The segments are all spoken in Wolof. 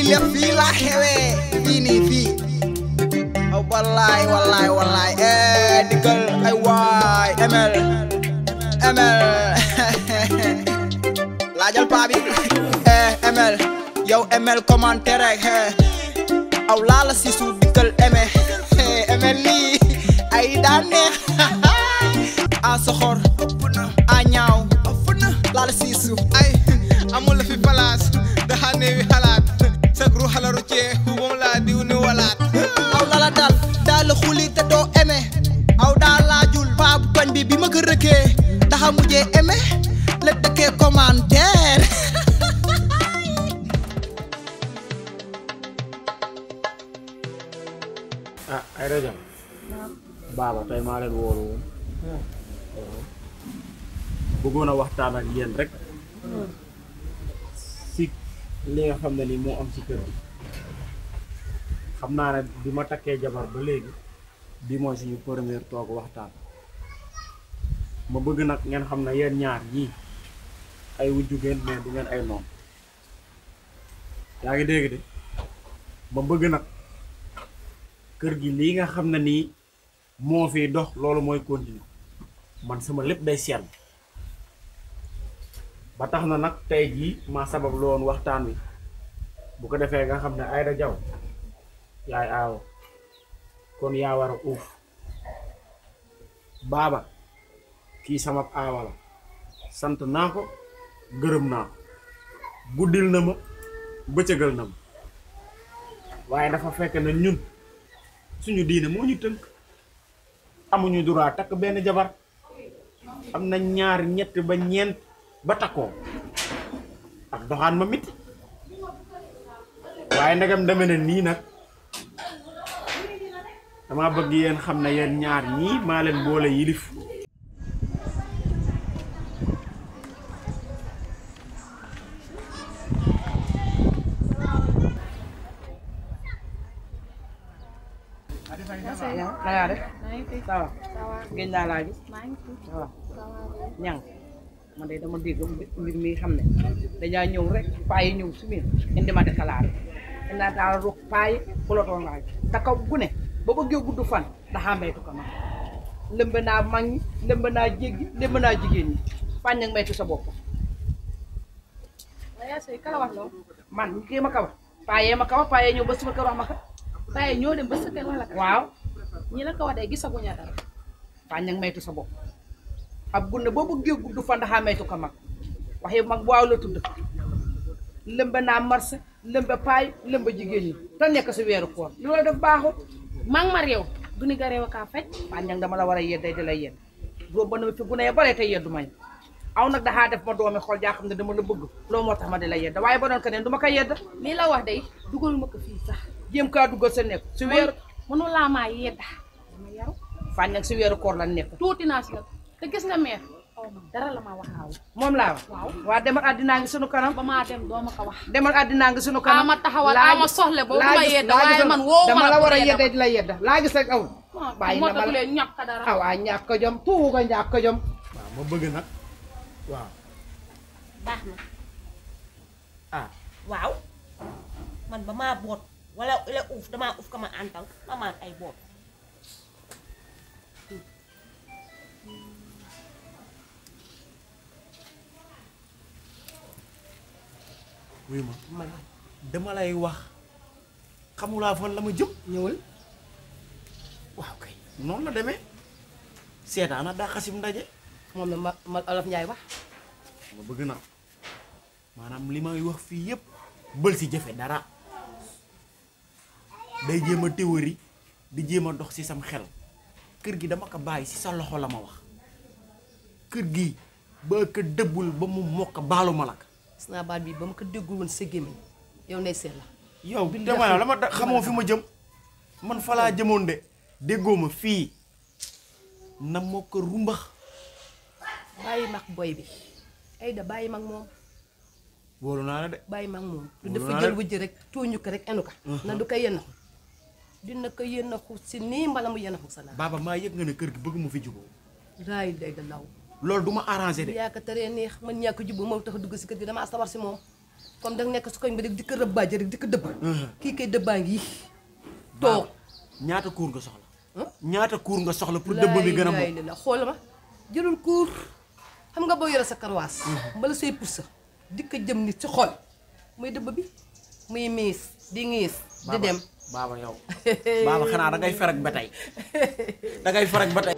lépp fii laa xewee fii nii fii aw wallaay wallaay wallaay eh dikkal ay waay ML ML laajal paa bi eh ML yow ML commentaire rek eh aw laala si suuf dikkal eme ML lii ay daan neex a soxor a ñaaw laala si suuf ay amul fi place daxa neewi xalaat sak ru xalaru cee moom laa diw ni walaat aw lala dal daal xuli te doo eme aw daal laajul paa bu koñ bi bi ma ko rëkkee daxa mujjee eme la dëkkee commentaire ah ay rajo baaba tey maa leen woolu woon bëggoon a waxtaan ak yéen rek si li nga xam ne ni moo am si kër gi xam naa ne bi ma takkee jabar ba léegi bi mooy suñu première toog waxtaan ma bëgg nag ngeen xam ne yéen ñaar yii ay wujju ngeen mais du ngeen ay noon yaa ngi dégg de ma bëgg nag kër gi lii nga xam ne nii moo fi dox loolu mooy continuer man sama lépp day sell ba tax na nag tey jii maa sabab loon waxtaan wi bu ko defee nga xam ne Aïda Diaw yaay aawo kon yaa war a uuf baaba kii sama aawa la sant naa ko gërëm naa ko guddil na ma bëccëgal na ma waaye dafa fekk ne ñun suñu diine moo ñu tënk amuñu droit takk benn jabar am na ñaar ñett ba ñeent ba takkoo ak doxaan ma mit waaye ndegam deme ne nii nag dama bëgg yéen xam ne yéen ñaar ñii maa leen boole yilif yow na ngaa def ça va géej naa laa gis ça va ñang man de dama dégg mbir mi xam ne dañaa ñëw rek paa yi ñëw si biir indi ma déclaré indi daal ruux paa yi kulotoo ngaa te kaw gu ne ba bëggee gudd fan daxaa maytu ko man lëmb naa mag ñi lëmb naa jéggi lëmb naa jigéen ñi fàññ ak maytu sa bopp man kii ma kawa paa yee ma kawa paa yee ñëw ba suma kër wax ma ka waaye ñoo dem ba sa kër wala ka waaw ñi la ko wax de gisaguñu dara fàññ ak maytu sa bopp ab gunne boo bëggee gudd fan daxaa maytu ko mag waxi mag waaw la tudd lëmba naa marché lëmba paay lëmba jigéen ñi te nekk si weeru koor loolu def baaxul maa ngi ma réew du ni ga réew kaa faj fàññ dama la war a yedday di la yedd boobu ba na fi gune ya bare te yeddu mañ aw nag daxaa def ma doomi xool jaa xam ne dama la bëgg loolu moo tax ma di la yedd waaye ba doon keneen du ma ko yedd lii la wax day dugal ma ko fii sax jéem kaa duggal sa nekk si weeru mënu laa maa yedda dama yaru fàññ si weeru koor la nekk tuuti naa si nag te gis nga meer xaw ma dara la ma waxaaw moom laa wax waaw waa demal àddinaa ngi sunu kanam ba maa dem doo ma ko wax demal àddinaa ngi sunu kanam ama taxawal laa ama gis- soxle boobu laa ma gis- yedda laa waaye gis- man woo ma dama la la war a pour yedda yedda di la yedda laa gis rek awul bàyyi moo na ma tax la leen ñàkk dara ah waa ñàkk jom tuugu ko ñàkk jom waaw ma bëgg nag waaw baax na ah waaw man ba maa boot wala la uuf damaa uuf ka ma antal ma maan ay boot wuyu ma man dama lay wax xamulaa fan la ma jëm ñëwal waaw kay noonu la demee seetaana daa xasim ndaje moom la ma ma olof Njaay wax ma bëgg na maanaam li may wax fii yépp bël si jëfe dara day jéem a théorie di jéem a dox ci sam xel kër gi dama ko bàyyi ci sa loxo la ma wax kër gi ba ko dëbbul ba mu mokk baalu ma la ko gis naa baat bi ba ma ko déggul woon sa gémmiñ yow nay seet la yow dama la dama da- xamoo fi ma jëm man fa laa jëmoon de déggoo ma fii na moo ko rumbax bàyyi mag boy bi ay da bàyyi mag moom wóolu naa la de bàyyi mag moom du Wóolu dafa naa jël la. wujj rek tooñu ko rek enu ka na du ko yénaxu dina ko yénaxu si nii mbala mu yénaxu sa naa baaba maa yëg nga ne kër gi bëgg mu fi juboo raay dégg law loolu du ma arrangé de yaa ko teree neex man ñàkk jubbu moo tax dugg si kër gi damaa sawar si moom comme danga nekk su koñ ba rek di ko rëbbaaje rek di ko dëbba kii kay dëbbaa ngi toog ñaata kuur nga soxla ñaata kuur nga soxla pour dëbb bi gën a laay mokk la xool ma jëlul kuur xam nga boo yore sa karwaas bala say pusa di ko jëm nit ci xol muy dëbb bi muy miis di ngiis di dem baaba yow baaba xanaa da ngay ferek ba tey da ngay ferek ba tey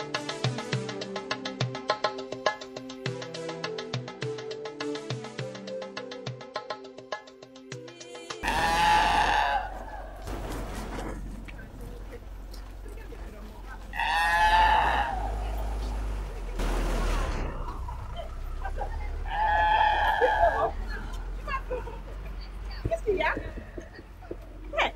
Qu'est-ce qu'il y a Hey.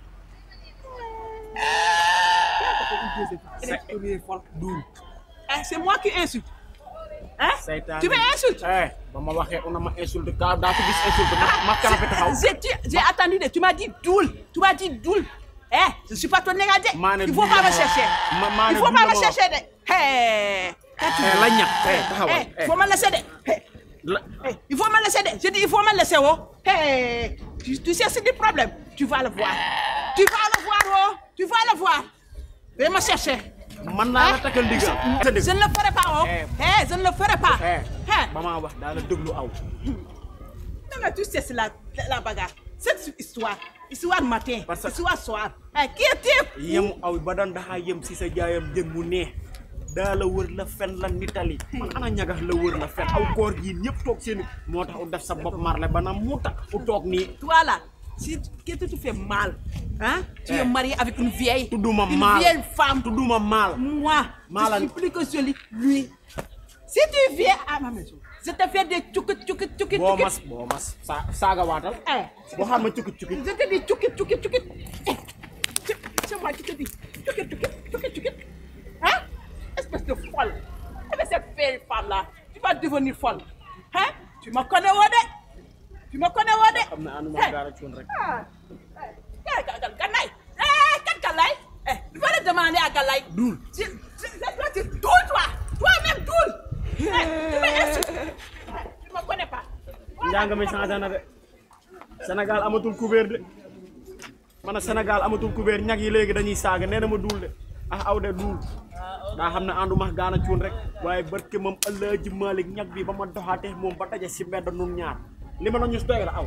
Eh, c'est moi qui insulte. Hein Seytaane. Tu m'insultes eh ba ma waxee una ma insulte ka daa ko gis insulte ma ma kanapé taxaw J'ai dit- j'ai attendu, de- tu m'as dit doule. Tu m'as dit doule. Eh, je suis pas ton négationnel. maa ne Il faut duul pas la me ma wax. chercher. Ma- maa Il ne faut duul pas la me ma wax. chercher. de. Hey. Quand tu- eh la ñàkk eh Eh, taxawal il faut me laisser. de. Hey. la Hey, il faut me laisser. de. Je dis, il faut me laisser. Oh. Hey. Tu, tu sais, c'est du problème. Tu vas le voir. Tu vas le voir. Oh. Tu vas le voir. Viens me chercher. man naa la takkal ndigal sa dëgg Je ne le ferai pas. Oh. Eh. Hey, je ne le ferai pas. eh Hey. ba maa wax daa la déglu aw Non, mais tu sais, c'est la, la bagarre. Cette histoire, histoire matin, Parce que- histoire soir. Eh, qui est-il yemu aw ba daan daxaa yem si sa jaayam jën mu neex daa la wër la fen la nitali man ana ñagax la wër la fen aw koor yi ñëpp toog seen moo tax u def sa bopp marle ba na mu tax u toog nii Toi là, si qu'est-ce que tu fais mal, hein Tu Eh. es marié avec une vieille, tudduma une maal vieille femme. tudduma maal Moi, Mal je suis plus que celui, lui. Si tu viens à ma maison, je te fais des tchoukit, tchoukit, tchoukit, boo tchoukit. mas boo mas sa saaga waatal Eh, boo xam ma cukki cukki je te dis tchoukit, tchoukit, tchoukit. Eh, c'est- C'est moi qui te dis tchoukit, tchoukit, tchoukit, tchoukit. Hein Espèce de folle. Avec cette vieille femme-là, tu vas devenir folle. Hein Tu me connais, Wade Tu me connais, Wade xam na anuma Eh. gaara cuun rek Ah, eh, Gal- Gal- Galaye. Eh, quel Galaye Eh, tu vas le demander à Galaye. Doul. Tu, tu, toi, tu doule, toi. Toi-même, doule. Eh, tu m'insultes. Eh, Tu me connais pas. Voilà. njàng mi changé na de Sénégal amatul couvert de man a Sénégal amatul couvert ñag yi léegi dañuy saaga nee na ma duul de ah aw de duul daa xam ne ànduma gaana cuun rek waaye barke moom Alaaji Malik ñag bi ba ma doxaatee moom ba daje si mbedd nun ñaar li ma la ñu doy la aw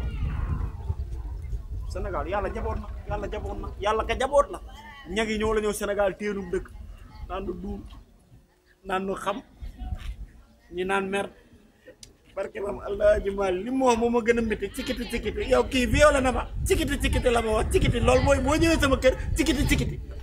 Sénégal yàlla jaboot na yàlla jaboot na yàlla ka jaboot na ñag yi ñoo la ñëw Sénégal téenum dëkk naan nu duul naan nu xam ñi naan mer barke maam Alaaji Malik li mu wax moom ma gën a métti cikiti cikiti yow kii violé na ma cikiti cikiti la ma wax cikiti loolu mooy boo ñëwee sama kër cikiti cikiti